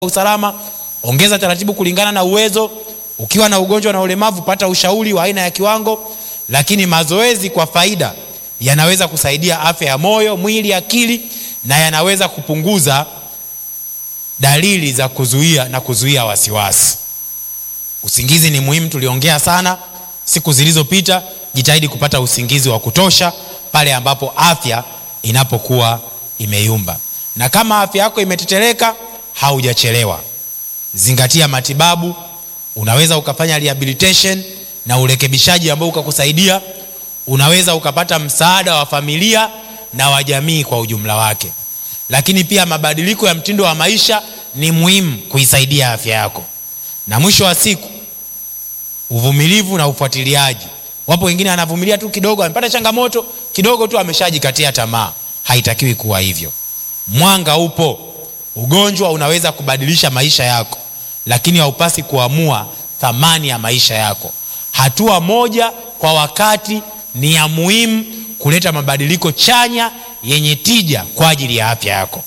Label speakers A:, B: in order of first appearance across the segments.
A: usalama, ongeza taratibu kulingana na uwezo. Ukiwa na ugonjwa na ulemavu, pata ushauri wa aina ya kiwango. Lakini mazoezi kwa faida yanaweza kusaidia afya ya moyo, mwili, akili na yanaweza kupunguza dalili za kuzuia na kuzuia wasiwasi. Usingizi ni muhimu, tuliongea sana siku zilizopita. Jitahidi kupata usingizi wa kutosha pale ambapo afya inapokuwa imeyumba, na kama afya yako imetetereka, haujachelewa. Zingatia matibabu. Unaweza ukafanya rehabilitation na urekebishaji ambao ukakusaidia. Unaweza ukapata msaada wa familia na wa jamii kwa ujumla wake. Lakini pia mabadiliko ya mtindo wa maisha ni muhimu kuisaidia afya yako. Na mwisho wa siku, uvumilivu na ufuatiliaji. Wapo wengine anavumilia tu kidogo, amepata changamoto kidogo tu ameshajikatia tamaa. Haitakiwi kuwa hivyo. Mwanga upo. Ugonjwa unaweza kubadilisha maisha yako, lakini haupasi kuamua thamani ya maisha yako. Hatua moja kwa wakati ni ya muhimu kuleta mabadiliko chanya yenye tija kwa ajili ya afya yako.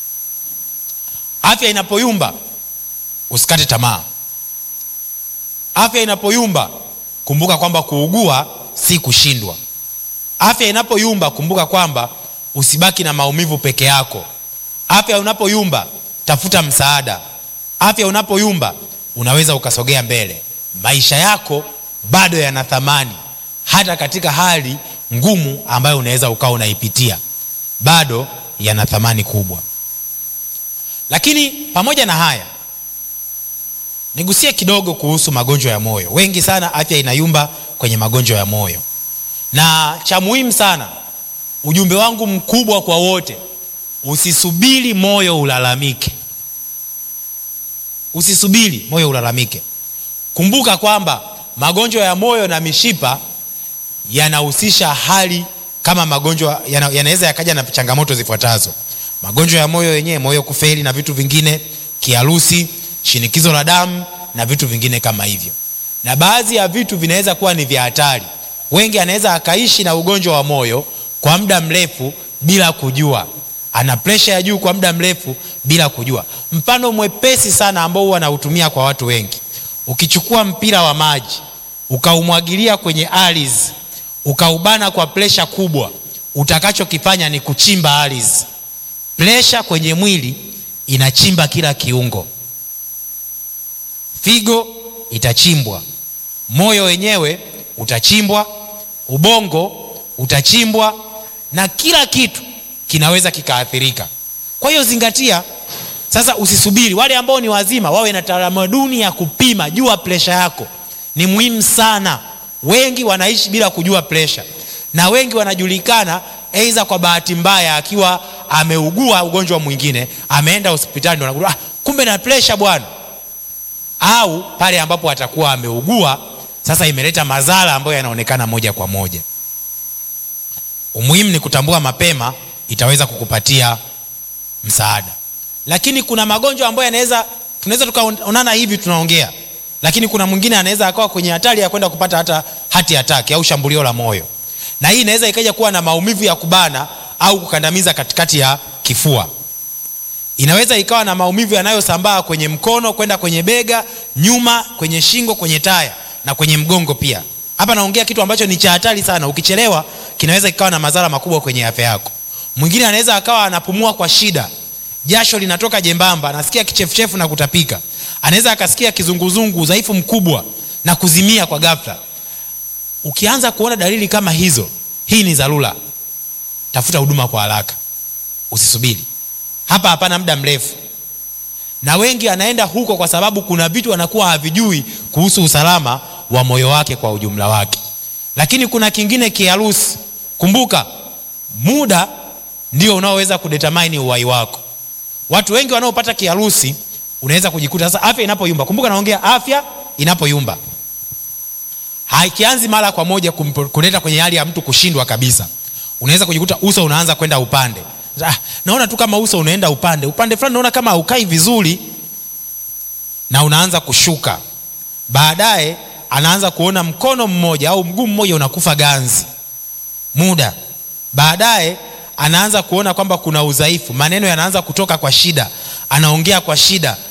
A: Afya inapoyumba, usikate tamaa. Afya inapoyumba, kumbuka kwamba kuugua si kushindwa. Afya inapoyumba, kumbuka kwamba usibaki na maumivu peke yako. Afya unapoyumba, tafuta msaada. Afya unapoyumba, unaweza ukasogea mbele. Maisha yako bado yana thamani, hata katika hali ngumu ambayo unaweza ukawa unaipitia, bado yana thamani kubwa. Lakini pamoja na haya, nigusie kidogo kuhusu magonjwa ya moyo. Wengi sana afya inayumba kwenye magonjwa ya moyo, na cha muhimu sana, ujumbe wangu mkubwa kwa wote, usisubiri moyo ulalamike. Usisubiri moyo ulalamike. Kumbuka kwamba magonjwa ya moyo na mishipa yanahusisha hali kama magonjwa yanaweza yana yakaja na changamoto zifuatazo: magonjwa ya moyo yenyewe, moyo kufeli na vitu vingine, kiharusi, shinikizo la damu na vitu vingine kama hivyo. Na baadhi ya vitu vinaweza kuwa ni vya hatari. Wengi anaweza akaishi na ugonjwa wa moyo kwa muda mrefu bila kujua, ana presha ya juu kwa muda mrefu bila kujua. Mfano mwepesi sana ambao huwa nautumia kwa watu wengi, ukichukua mpira wa maji ukaumwagilia kwenye ardhi ukaubana kwa presha kubwa, utakachokifanya ni kuchimba ardhi. Presha kwenye mwili inachimba kila kiungo, figo itachimbwa, moyo wenyewe utachimbwa, ubongo utachimbwa, na kila kitu kinaweza kikaathirika. Kwa hiyo zingatia sasa, usisubiri. Wale ambao ni wazima wawe na tamaduni ya kupima, jua presha yako, ni muhimu sana. Wengi wanaishi bila kujua presha, na wengi wanajulikana aidha kwa bahati mbaya, akiwa ameugua ugonjwa mwingine, ameenda hospitali, ndo ah, kumbe na presha bwana, au pale ambapo atakuwa ameugua sasa, imeleta madhara ambayo yanaonekana moja kwa moja. Umuhimu ni kutambua mapema, itaweza kukupatia msaada. Lakini kuna magonjwa ambayo yanaweza, tunaweza tukaonana hivi tunaongea lakini kuna mwingine anaweza akawa kwenye hatari ya kwenda kupata hata hati ataki au shambulio la moyo, na hii inaweza ikaja kuwa na maumivu ya kubana au kukandamiza katikati ya kifua. Inaweza ikawa na maumivu yanayosambaa kwenye mkono kwenda kwenye bega, nyuma, kwenye shingo, kwenye taya na kwenye mgongo pia. Hapa naongea kitu ambacho ni cha hatari sana, ukichelewa kinaweza ikawa na madhara makubwa kwenye afya yako. Mwingine anaweza akawa anapumua kwa shida, jasho linatoka jembamba, anasikia kichefuchefu na kutapika anaweza akasikia kizunguzungu, udhaifu mkubwa na kuzimia kwa ghafla. Ukianza kuona dalili kama hizo, hii ni dharura, tafuta huduma kwa haraka, usisubiri. Hapa hapana muda mrefu, na wengi anaenda huko kwa sababu kuna vitu anakuwa havijui kuhusu usalama wa moyo wake kwa ujumla wake. Lakini kuna kingine, kiharusi. Kumbuka muda ndio unaoweza kudetermine uhai wako. Watu wengi wanaopata kiharusi unaweza kujikuta sasa afya inapoyumba. Kumbuka naongea afya inapoyumba, haikianzi mara kwa moja kuleta kwenye hali ya mtu kushindwa kabisa. Unaweza kujikuta uso unaanza kwenda upande. Ah, naona tu kama uso unaenda upande upande fulani, naona kama haukai vizuri, na unaanza kushuka. Baadaye anaanza kuona mkono mmoja au mguu mmoja unakufa ganzi muda. Baadaye anaanza kuona kwamba kuna udhaifu, maneno yanaanza kutoka kwa shida, anaongea kwa shida,